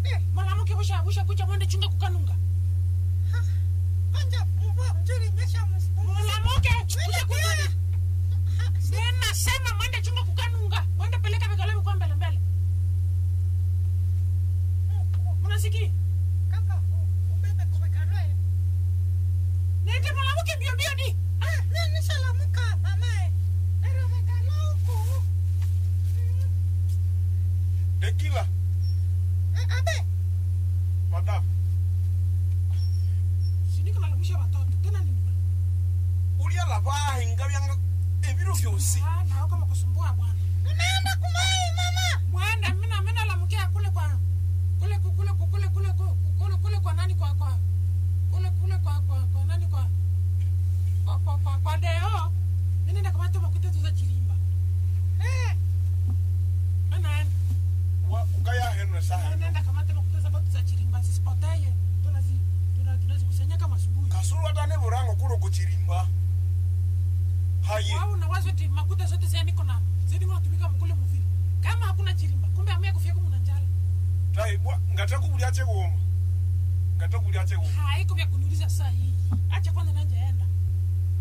Eh, Mwanamke busha busha kucha mwende chunga kukanunga. ha. Kwanza mvua mzuri nyesha msimu. Mwanamke busha Mwende kucha. kulala. Ha, si- Nena sema mwende chunga kukanunga. Mwende peleka vigalo kwa mbele mbele. Unasikia? kaka, u- ubebe kuwekanoe. Nende mwanamke mbio mbio di. Ah, mimi nishalamuka, mamae. Nero wekano huku. Mm, Dekila, eh, abe. madam, Sindiko nalamusha watoto. Tena ni uliala vahinga vyanga ebiro vyosi. Ah, na kama kusumbua bwana. Unaenda kumai, mama. Mwenda mina mina lamukia kule kwa kule ku- kule ku- kule kule ku- kule kule kwa nani kwa kwa kule kule kwa kwa kwa nani kwa kwa kwa kwa, kwa deo. Mimi nenda kama tuma kutetu za chilimba. Eh, Ana Wa ukaya heno saha. nenda kama tuma kutetu za za chilimba sisipotee. Tunazi tuna tunazikusanya kama asubuhi. Kasuru hata ne burango kuno kuchirimba. Haye. Wao na wazo eti makuta zote zia niko na zidi mnatumika mkule mvili. Kama hakuna chilimba, kumbe amia kufia kumuna njala. Tai bwa ngata kubulia che goma. Ngata kubulia che goma. Haiko vya kuniuliza saa hii. Acha kwanza nanje enda.